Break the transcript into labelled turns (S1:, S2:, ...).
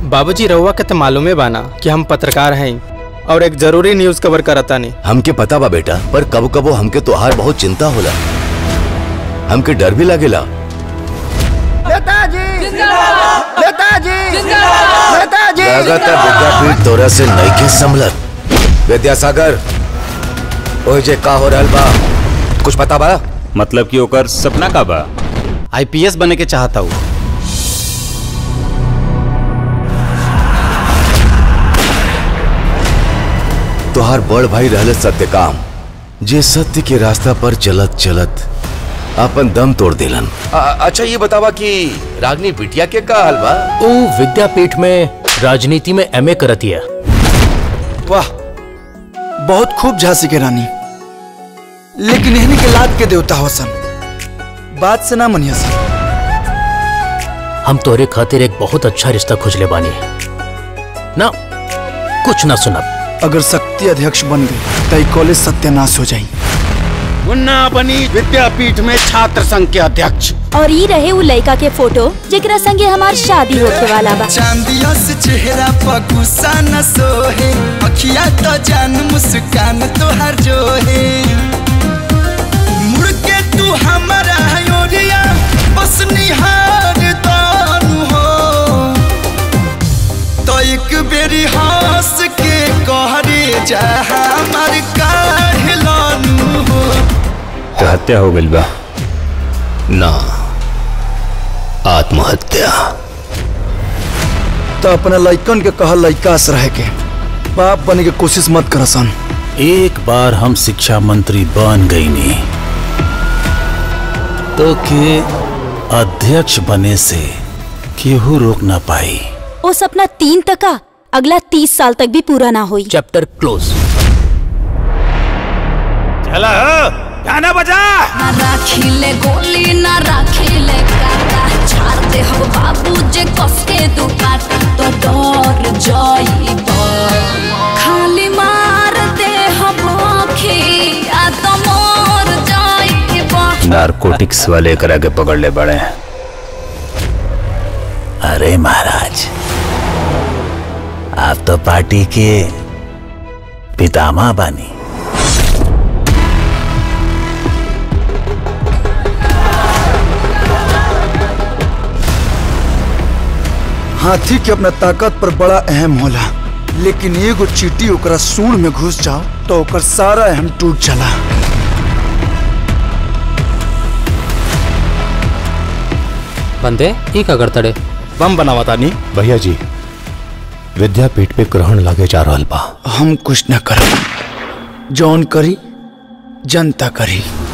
S1: बाबूजी रहुआ के तो मालूमे बाना कि हम पत्रकार हैं और एक जरूरी न्यूज कवर करता नहीं
S2: हमके पता बा बेटा पर कबो कबो हमके तोहार बहुत चिंता होला हमके डर भी लागेला लागत विद्यापीठ तोरा से नईखे संभलत विद्यासागर ओए जे का हो रहल बा कुछ पता बा
S3: मतलब कि ओकर सपना का बा
S1: आईपीएस बने के चाहता हूँ
S2: तोहार बड़ भाई रहले सत्यकाम जे सत्य के रास्ता पर चलत चलत अपन दम तोड़ देलन अच्छा ये बतावा कि रागनी बिटिया के का हाल बा
S4: ओ विद्यापीठ में राजनीति में एमए करती है
S5: वाह बहुत खूब झांसी के रानी लेकिन एहनी के लाद के देवता हो सन बात से ना मनिया सन
S4: हम तोरे खातिर एक बहुत अच्छा रिश्ता खोजले बानी ना कुछ ना सुनब
S5: अगर शक्ति अध्यक्ष बन गई तो कॉलेज सत्यानाश हो जाई
S6: मुन्ना बनी विद्यापीठ में छात्र संघ के अध्यक्ष
S7: और ई रहे उ लड़का के फोटो जेकरा संगे हमार शादी होके वाला बा
S8: चांदिया से चेहरा पर गुस्सा न सोहे अखिया तो जान मुस्कान तो हर जो है मुड़ के तू हमारा योरिया बस निहार दानु हो तो एक बेरी हंस के कहरे जा हमार काहलानु हो
S3: तो हत्या हो गई बा
S2: ना आत्महत्या
S5: तो अपना लइकन के कहा लइकास रहे के बाप बने के कोशिश मत कर सन
S9: एक बार हम शिक्षा मंत्री बन गई नी तो के अध्यक्ष बने से केहू रोक ना पाई
S7: ओ सपना तीन तका अगला तीस साल तक भी पूरा ना होई
S4: चैप्टर क्लोज
S9: चला गाना बजा
S10: ना राखिले गोली ना राखिले काटा छाड़ दे हो बाबू जे कस के दुपाटा तो डर जाइब खाली मार दे हम आँखी आ तो मोर जाइब
S3: नारकोटिक्स वाले करा के पकड़ ले बड़े
S9: अरे महाराज आप तो पार्टी के पितामह बानी
S5: हाथी के अपना ताकत पर बड़ा अहम होला लेकिन एगो चीटी ओकरा सूंड में घुस जाओ तो ओकर सारा अहम टूट जाला
S1: बंदे ई का करतड़े बम बनावा तानी
S2: भैया जी विद्यापीठ पे ग्रहण लागे जा रहल बा
S5: हम कुछ न करब जौन करी जनता करी